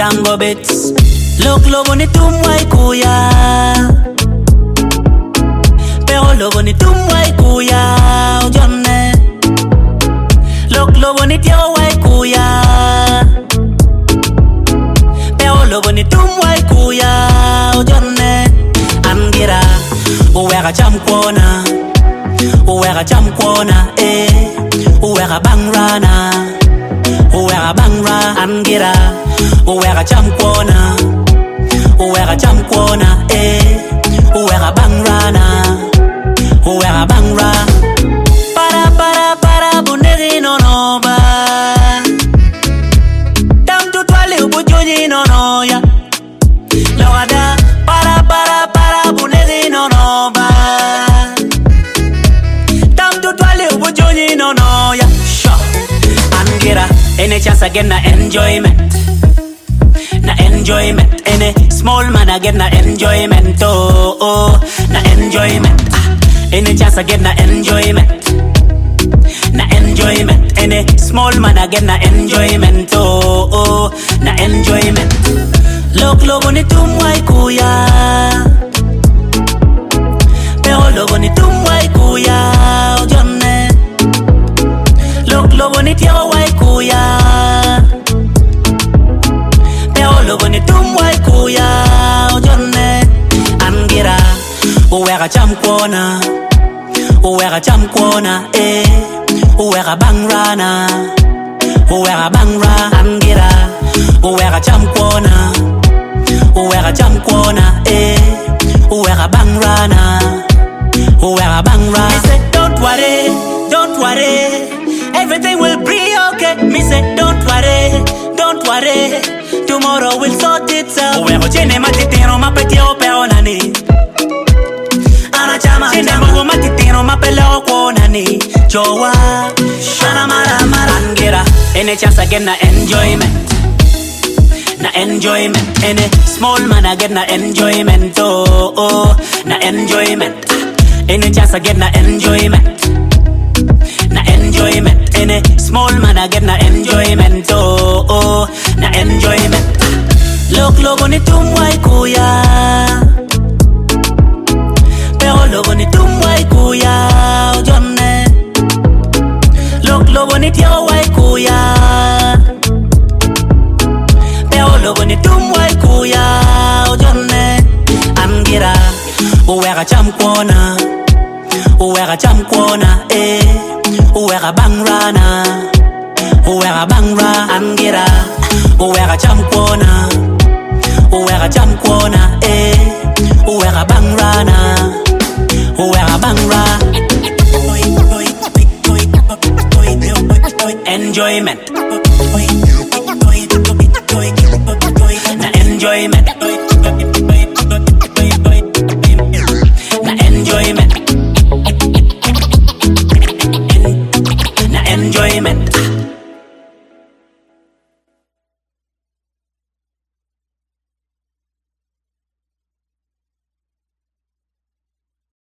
Django bits Look lobo ni tumwa ikuya Pero lobo ni tumwa ikuya Ojone Look lobo ni tiawa wa ikuya Pero lobo ni tumwa ikuya Ojone Angira Uweka chamkwana Uweka chamkwana eh Uweka bangrana Uweka bangra Angira Uweka chamkwana Uweka chamkwana eh Uweka bangrana Uweka bangra Para para para bundegi no no ba Tam tu twali ubujuji no no ya Lawada para para para bundegi no no ba Tam tu twali ubujuji no no ya Sure Angira Any chance I get na enjoyment na enjoyment Any small man I get na enjoyment oh, oh na enjoyment ah. Any chance I get na enjoyment na enjoyment Any small man I get na enjoyment oh, oh na enjoyment Look logo ni tumwa ikuya Pero logo ni tumwa ikuya Ojone Look logo ni tiawa wa ikuya Pero logo ni tumwa ikuya Ojone Angira Uweka chamkwana Uweka chamkwana eh Uweka bangrana Uweka bangra Angira Uweka chamkwana Uweka chamkwana eh Uweka bangrana Uweka bangra Me say don't worry Don't worry Everything will be okay Me say don't worry Don't worry Tomorrow will sort itself Uweko chene matitino mapetio peonani anachama chine mungu matitino mapeleo kuonani jowa shana mara mara angira any chance I get na enjoyment na enjoyment any small man I get na enjoyment oh oh na enjoyment Ah, any chance I get na enjoyment na enjoyment any small man I get na enjoyment oh oh na enjoyment Ah, look logo ni tumwa ikuya pero logo ni tumwa ikuya ojone Look logo ni tiawa wa ikuya pero logo ni tumwa ikuya ojone Angira Uweka chamkwana Uweka chamkwana eh Uweka bangrana Uweka bangra Angira Uweka chamkwana Uweka chamkwana eh Uweka bangrana Uweka bangra Enjoyment